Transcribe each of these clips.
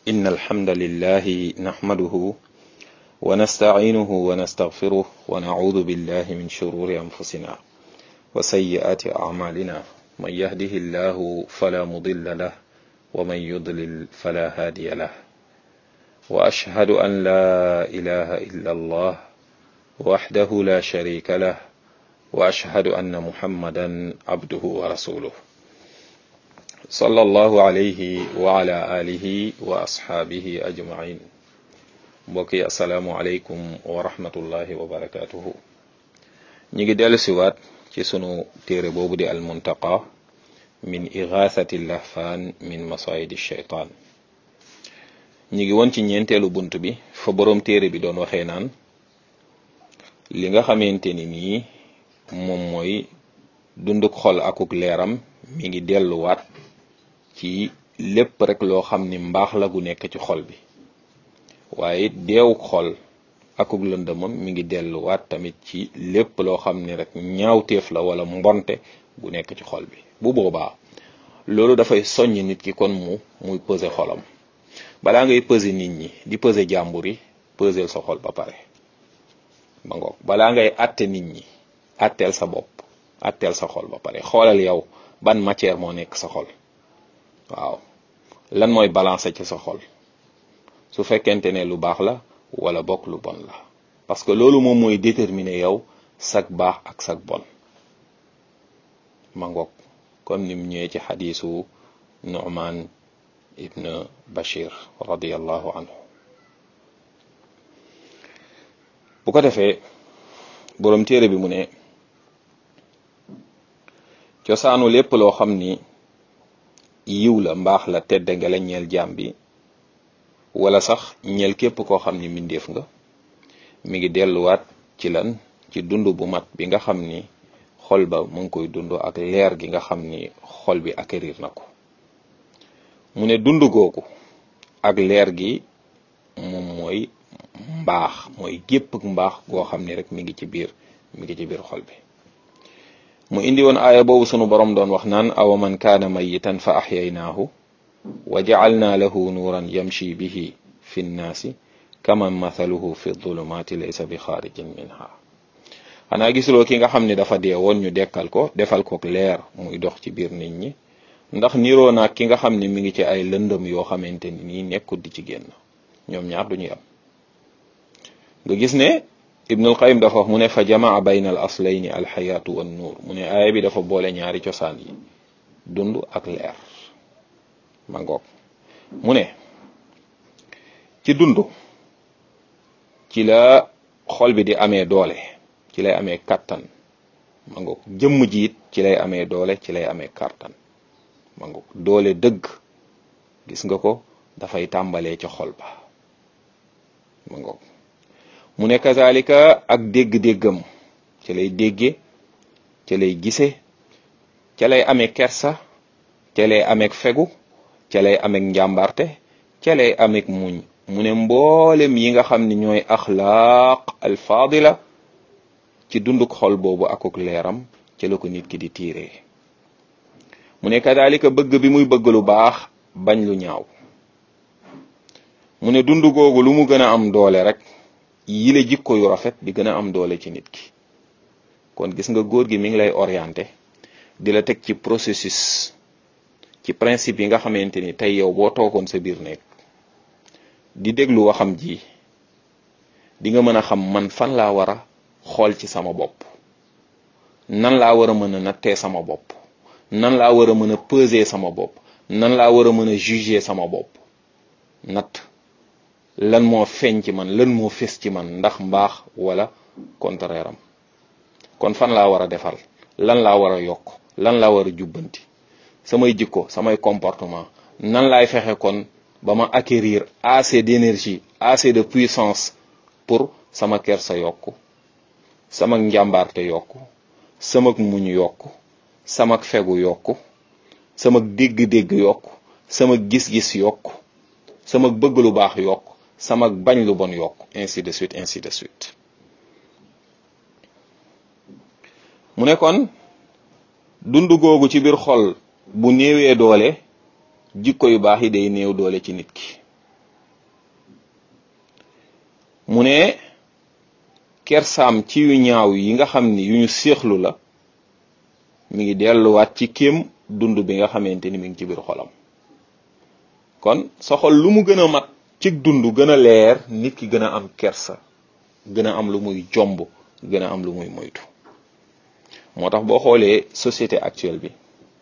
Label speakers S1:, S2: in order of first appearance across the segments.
S1: إن الحمد لله نحمده ونستعينه ونستغفره ونعوذ بالله من شرور أنفسنا وسيئات أعمالنا من يهده الله فلا مضل له ومن يضلل فلا هادي له وأشهد أن لا إله إلا الله وحده لا شريك له وأشهد أن محمدا عبده ورسوله صلى الله عليه وعلى آله وأصحابه أجمعين mbokki asalaamualeykum wa rahmatullahi wa barakatuhu ñi ngi dellu siwaat ci sunu téere boobu di almuntaqa min igathati lahfaan min masayidi shaytaan ñi ngi woon ci ñeenteelu bunt bi fa boroom téere bi doon waxee naan li nga xamante ni nii moom mooy dunduk xol akuk leeram mi ngi delluwaat ci lépp rek loo xam ni mbaax la gu nekk ci xol bi waaye deewuk xol akuk lëndëmam mi ngi delluwaat tamit ci lépp loo xam ni rek ñaawteef la wala mbonte gu nekk ci xol bi bu boobaa loolu dafay soññ nit ki kon mu muy peser xolam balaa ngay peser nit ñi di peser jàmbur yi peser sa xol ba pare ba ngoog balaa ngay atte nit ñi atteel sa bopp atteel sa xol ba pare xoolal yow ban matière moo nekk sa xol waaw lan mooy balancer ci sa xol su fekkente ne lu baax la wala bokk lu bon la parce que loolu moom mooy déterminer yow sag baax ak sag bon ma ngoog comme nim ñëwee ci xadiisu Nu'man ibn Bashir radiyallahu anhu bu ko defee boroom téere bi mu ne cosaanu lépp loo xam ni yiw la mbaax la tedd nga la ñeel jaam bi wala sax ñeel képp koo xam ni mbindeef nga mi ngi delluwaat ci lan ci dund bu mat bi nga xam ni xol ba mu ngi koy dund ak leer gi nga xam ni xol bi acquérir na ko mu ne dund googu ak leer gi moom mooy mbaax mooy gépp mbaax goo xam ni rek mi ngi ci biir mi ngi ci biir xol bi mu indi woon aaya boobu sunu borom doon wax naan awa man kaana mayitan fa axyaynaahu wa jacalna lahu nuuran yamshi bihi fi nnaasi kaman mathaluhu fi dhulumaati laysa bi xaarijin minha xanaa gisuloo ki nga xam ne dafa dee woon ñu dekkal ko defal ko leer muy dox ci biir nit ñi ndax niroo naag ki nga xam ne mi ngi ci ay lëndëm yoo xamante ni nii nekkul di ci génn ñoom ñaar duñuy am nga gis ne ibnul qayim dafa wax mu ne fa jamaa bayna al aslayni alxayaatu wan nuur mu ne aaya bi dafa boole ñaari cosaan yi dund ak leer ma ngoog mu ne ci dund ci la xol bi di amee doole ci lay amee kàttan ma ngoog jëmm jiit ci lay amee doole ci lay amee kàttan ma ngoog doole dëgg gis nga ko dafay tàmbalee ca xol ba ma ngoog mu ne kazalika ak dégg-déggam ca lay dégge ca lay gise ca lay amee kersa ca lay amee fegu ca lay ameeg njàmbarte ca lay ameeg muñ mu ne mboolem yi nga xam ne ñooy axlaaq alfaadila ci dunduk xol boobu akuk leeram ca la ko nit ki di tiiree mu ne kadalika bëgg bi muy bëgg lu baax bañ lu ñaaw mu ne dund googu lu mu gën a am doole rek yile jikko yu rafet di gën a am doole ci nit ki kon gis nga góor gi mi ngi lay orienté di la teg ci processus ci principe yi nga xamante ni tey yow boo toogoon sa biir nekk di déglu waxam ji di nga mën a xam man fan laa war a xool ci sama bopp nan laa war a mën a nattee sama bopp nan laa war a mën a peser sama bopp nan laa war a mën a juger sama bopp natt lan moo feeñ ci man lan moo fes ci man ndax mbaax wala contraire am kon fan laa war a defal lan laa war a yokk lan laa war a jubbanti samay jikko samay comportement nan laay fexe kon ba ma acquérir assez d'énergie assez de puissance pour sama kersa yokku sama njàmbaarte yokku sama muñ yokku sama fegu yokku sama dégg-dégg yokku sama gis-gis yokku sama bëgg lu baax yokku sama bañ lu bon yokku ainsi de suite ainsi de suite mu ne kon dund googu ci biir xol bu néewee doole jikko yu baax yi day néew doole ci nit ki mu ne kersaam ci yu ñaaw yi nga xam ni yu ñu séexlu la mi ngi delluwaat ci kéem dund bi nga xamante ni mi ngi ci biir xolam kon sa xol lu mu gën a mat ci dund gën a leer nit ki gën a am kersa gën a am lu muy jomb gën a am lu muy moytu moo tax boo xoolee société actuelle bi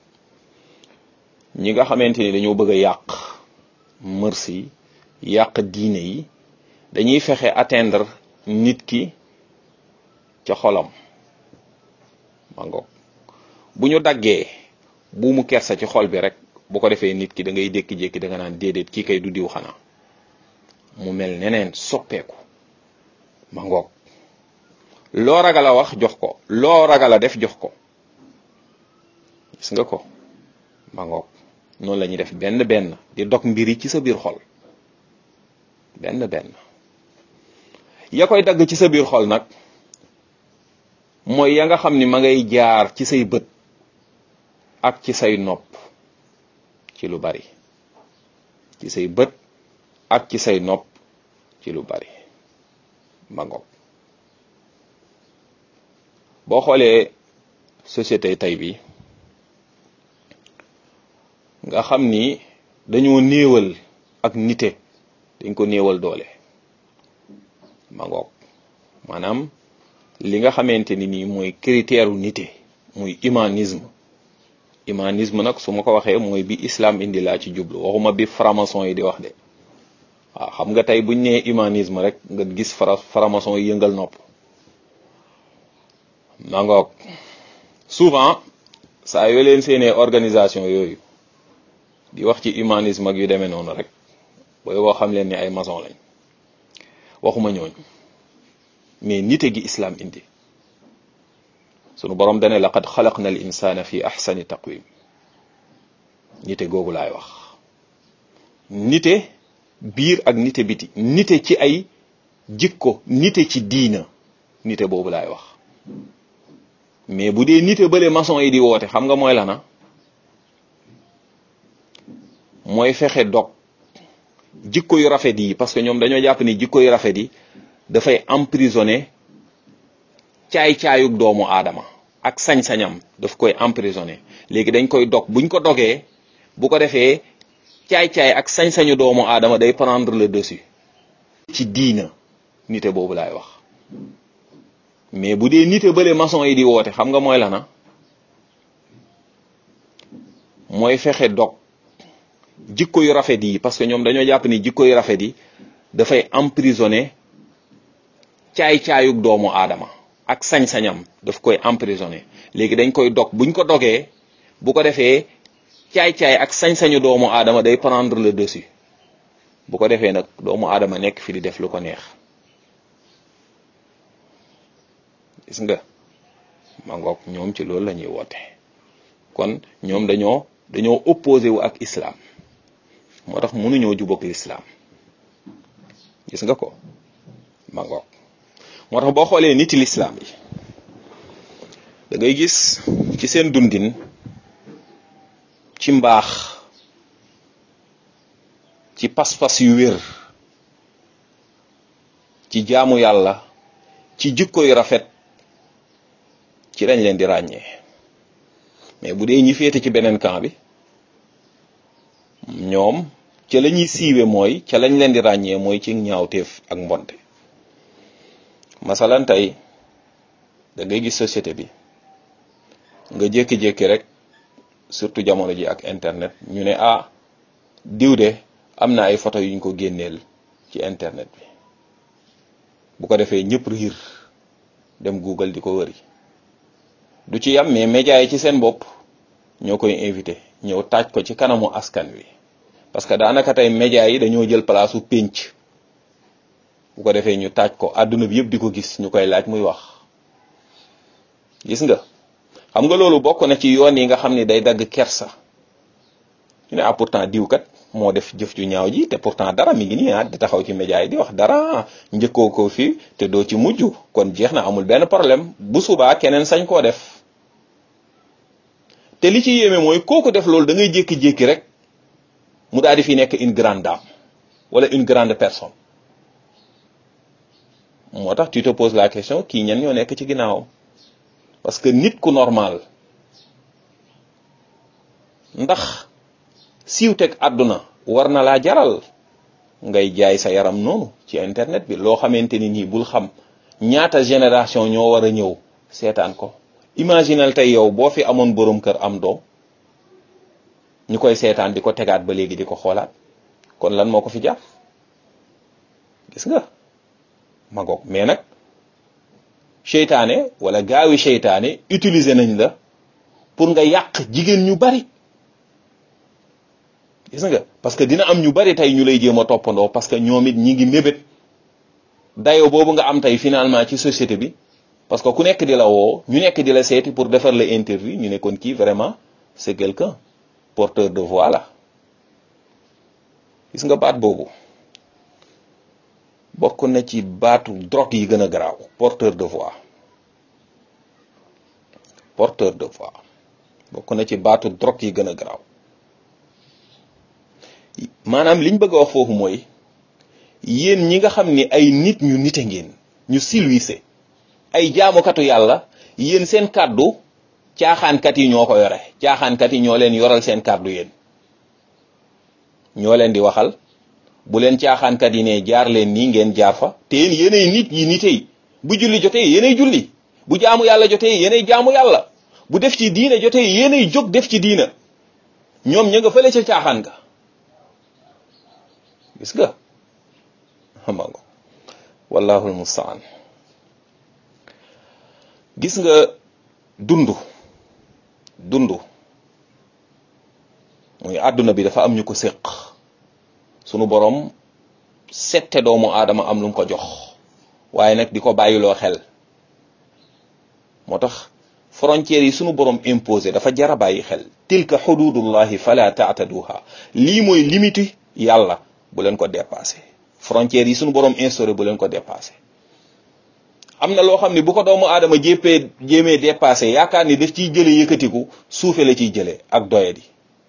S1: ñi nga xamante ni dañoo bëgg a yàq mërs yi yàq diine yi dañuy fexe atteindre nit ki ca xolam ma ngoog bu ñu daggee bu mu kersa ci xol bi rek bu ko defee nit ki da ngay jékki-jékki da nga naan déedéet kii kay du diw xanaa mu mel neneen soppeeku ma ngoog loo ragal a wax jox ko loo ragal a def jox ko gis nga ko ma ngoog noonu la ñuy def benn benn di dog mbiri ci sa biir xol benn benn ya koy dagg ci sa biir xol nag mooy ya nga xam ni ma ngay jaar ci say bët ak ci say nopp ci lu bari ci say bët ak ci say nopp ci lu bari ma ngoog boo xoolee société tey bi nga xam ni dañoo néewal ak nite dañ ko néewal doole ma ngoog maanaam li nga xamante ni nii mooy critère u nite muy humanisme humanisme nag su ma ko waxee mooy bi islam indi laa ci jublu waxuma bi franc-maçon yi di wax de waaw xam nga tey buñ nee humanisme rek nga gis fra franc-maçon yi yëngal nopp ma ngoog souvent saa yoo leen seenee organisation yooyu di wax ci humanisme ak yu demee noonu rek booy boo xam leen ni ay maçon lañ waxuma ñooñu mais nite gi islam indi sunu borom dane laqad xalaqna al insana fi ahsani taqwim nite googu laay wax nite biir ak nite biti nite ci ay jikko nite ci diina nite boobu laay wax mais bu dee nite bële maçon yi di woote xam nga mooy lana mooy fexe dog jikko yu rafet yi parce que ñoom dañoo jàpp ni jikko yu rafet yi dafay emprisonné caay-caayug doomu aadama ak sañ-sañam daf koy emprisonné léegi dañ koy dog buñ ko dogee bu ko defee caay-caay ak sañ-sañu doomu aadama day prendre le dessus ci diina nite boobu laay wax mais bu dee nite bële maçon yi di woote xam nga mooy lana mooy fexe dog jikko yu rafet yi parce que ñoom dañoo jàpp ni jikko yu rafet yi dafay emprisonné caay-caayug doomu aadama ak sañ-sañam daf koy emprisonné léegi dañ koy dog buñ ko dogee bu ko defee caay-caay ak sañ-sañu doomu aadama day prendre le dessus bu ko defee nag doomu aadama nekk fi di def lu ko neex gis nga ma ngoog ñoom ci loolu la ñuy woote kon ñoom dañoo dañoo opposé wu ak islam moo tax mënuñoo jubóog l'islam gis nga ko ma ngoog moo tax boo xoolee niti l'islam yi da ngay gis ci seen dundin ci mbaax ci pas-pas yu wér ci jaamu yàlla ci jikko yu rafet ci lañ leen di ràññee mais bu dee ñi féete ci beneen camp bi ñoom ca la ñuy siiwe mooy ca lañ leen di ràññee mooy ci ñaawteef ak mbonte masalan tey da ngay gis société bi nga jékki-jékki rek surtout jamono ji ak internet ñu ne ah diw de am na ay photo yuñ ko génneel ci internet bi bu ko defee ñëpp riir dem Google di ko wëri du ci yam mais média yi ci seen bopp ñoo koy invité ñëw taaj ko ci kanamu askan wi parce que daanaka tey média yi dañoo jël place su pénc bu ko defee ñu taaj ko àdduna bi yëpp di ko gis ñu koy laaj muy wax gis nga xam nga loolu bokk na ci yoon yi nga xam ni day dagg kersa ñu ne ah pourtant diw kat moo def jëf ju ñaaw ji te pourtant dara mi ngi nii ah di taxaw ci média yi di wax dara njëkkoo ko fii te doo ci mujj kon jeex na amul benn problème bu subaa keneen sañ koo def te li ci yéeme mooy kooku def loolu da ngay jékki-jékki rek mu daal di fi nekk une grande dame wala une grande personne moo tax tu te poses la question kii ñan ñoo nekk ci ginnaawam parce que nit ku normal ndax siiw teg àdduna war na laa jaral ngay jaay sa yaram noonu ci internet bi loo xamante ni nii bul xam ñaata génération ñoo war a ñëw seetaan ko imaginal tey yow boo fi amoon borom kër am doom ñu koy seetaan di ko tegaat ba léegi di ko xoolaat kon lan moo ko fi jàpp gis nga magoog mais nag seytaane wala gaawi seytaane utiliser nañ la pour nga yàq jigéen ñu bari gis nga parce que dina am ñu bari tey ñu lay jéem a toppandoo parce que ñoom it ñi ngi mébét dayo boobu nga am tey finalement ci société bi parce que ku nekk di la woo ñu nekk di la seeti pour defar la interview ñu ne kon kii vraiment c'est quelqu'un porteur de voix la gis nga baat boobu bokk na ci baatu drogue yi gën a garaaw porteur de voix porteur de voix bokk na ci baatu drogue yi gën a garaaw maanaam liñ bëgg a wax foofu mooy yéen ñi nga xam ni ay nit ñu nite ngeen ñu silwise ay jaamukatu yàlla yéen seen kàddu caaxaankat yi ñoo ko yore caaxaankat yi ñoo leen yoral seen kàddu yéen ñoo leen di waxal bu leen caaxaankat yi ne jaar leen nii ngeen jaar fa te yéen yéenay nit yi nite yi bu julli jotee yéenay julli bu jaamu yàlla jotee yéenay jaamu yàlla bu def ci diina jotee yéenay jóg def ci diina ñoom ña nga fële ca caaxaan ga gis nga xama nga wallahul mustaan gis nga dund dund muy àdduna bi dafa am ñu ko séq sunu borom sette doomu aadama am lu mu ko jox waaye nag di ko bàyyiloo xel moo tax frontières yi sunu borom imposé dafa jara bàyyi xel tilka xududullahi fala taataduha lii mooy limite yàlla bu leen ko dépassé frontières yi sunu borom instauré bu leen ko dépassé am na loo xam ne bu ko doomu aadama jéppee jéemee dépassé yaakaar ni daf ciy jële yëkkatiku suufe la ciy jële ak doyadi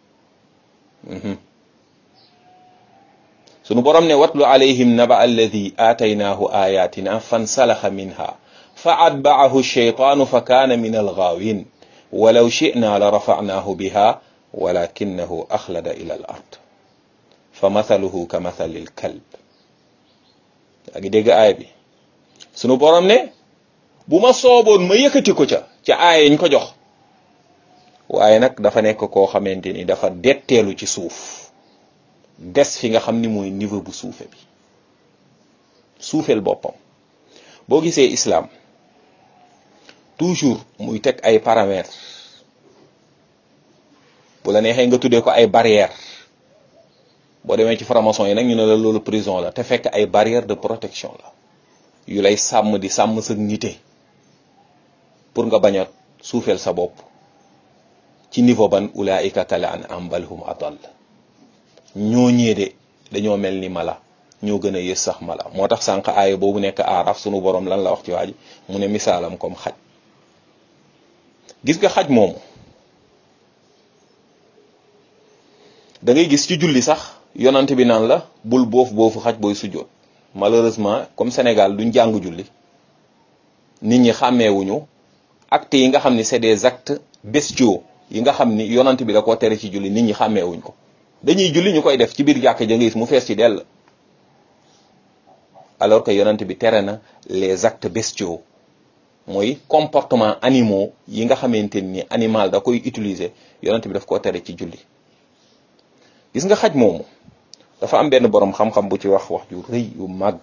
S1: sunu borom ne watlu alayhim naba alladi aataynaahu ayatina fansalaxa minha fa atbaahu sheytaanu fa kaana min algaawin walaw shina la rafacnaahu biha walakinahu axlada ila al ard fa mathaluhu ka mathali l kalb yaa ngi dégg aaya bi sunu borom ne bu ma sooboon ma yëkkati ko ca ca aaya ñu ko jox waaye nag dafa nekk koo xamante ni dafa detteelu ci suuf des fi nga xam ni mooy niveau bu suufe bi suufeel boppam boo gisee islam toujours muy teg ay paramètres bu la neexee nga tuddee ko ay barrières boo demee ci franc-maçon yi nag ñu ne la loolu prison la te fekk ay barrières de protection la yu lay sàmm di sàmm sa nite pour nga bañ a suufeel sa bopp ci niveau ban ulaika kal an'am bal hum adall ñoo ñee de dañoo mel ni mala ñoo gën a yës sax mala moo tax sànq aaya boobu nekk aaraf sunu borom lan la wax ci waa ji mu ne misaalam comme xaj gis nga xaj moomu da ngay gis ci julli sax yonante bi naan la bul boofu boofu xaj booy sujjoot malheureusement comme Sénégal duñ jàng julli nit ñi xàmmeewuñu actes yi nga xam ni c'est des actes bestiaux yi nga xam ni yonante bi da koo tere ci julli nit ñi xàmmeewuñ ko dañuy julli ñu koy def ci biir jàkk ja nga gis mu fees ci dell alors que yonante bi tere na les actes bestiaux mooy comportement animaux yi nga xamante ni animal da koy utiliser yonante bi daf koo tere ci julli gis nga xaj moomu dafa am benn boroom xam-xam bu ci wax wax ju rëy yu màgg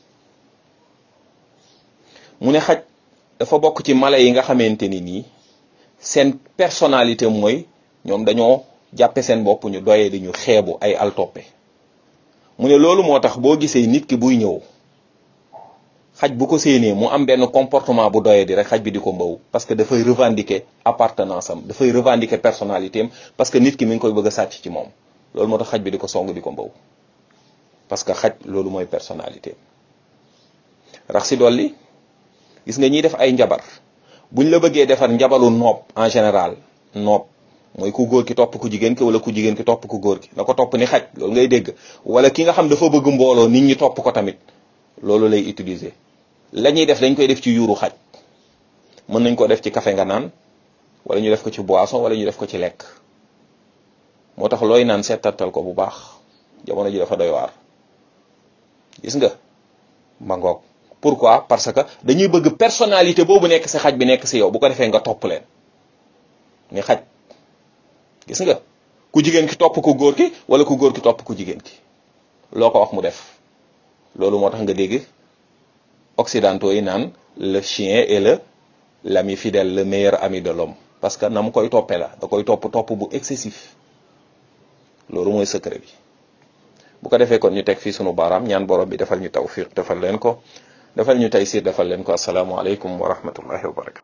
S1: mu ne xaj dafa bokk ci mala yi nga xamante ni nii seen personnalité mooy ñoom dañoo jàppe seen bopp ñu doyee di ñu xeebu ay altoppe mu ne loolu moo tax boo gisee nit ki buy ñëw xaj bu ko séenee mu am benn comportement bu doyee di rek xaj bi di ko mbaw parce que dafay revendiquer appartenance am dafay revendiquer personnalité am parce que nit ki mi ngi koy bëgg a sàcc ci moom loolu moo tax xaj bi di ko song di ko mbaw parce que xaj loolu mooy personnalité rax si dolli gis nga ñiy def ay njabar buñ la bëggee defar njabalu noob en général noob mooy ku góor ki topp ku jigéen ki wala ku jigéen ki topp ku góor ki na ko topp ni xaj loolu ngay dégg wala ki nga xam dafa bëgg mbooloo nit ñi topp ko tamit loolu lay utiliser la ñuy def dañ koy def ci yuuru xaj mën nañ ko def ci café nga naan wala ñu def ko ci boisson wala ñu def ko ci lekk moo tax looy naan seetantal ko bu baax jamono ji dafa doy waar gis nga ma ngoog pourquoi parce que dañuy bëgg personnalité boobu nekk si xaj bi nekk si yow bu ko defee nga topp leen ni xaj gis nga ku jigéen ki topp ku góor ki wala ku góor ki topp ku jigéen ki loo ko wax mu def loolu moo tax nga dégg occidentaux yi naan le chien est le l'ami fidèle le meilleur ami de l'homme parce que na mu koy toppee la da koy topp topp bu excessif loolu mooy secret bi bu ko defee kon ñu teg fii sunu baaraam ñaan borom bi defal ñu tawfiq defal leen ko defal ñu taysir defal leen ko asalaamualeykum wa rahmatullahi wa barakatu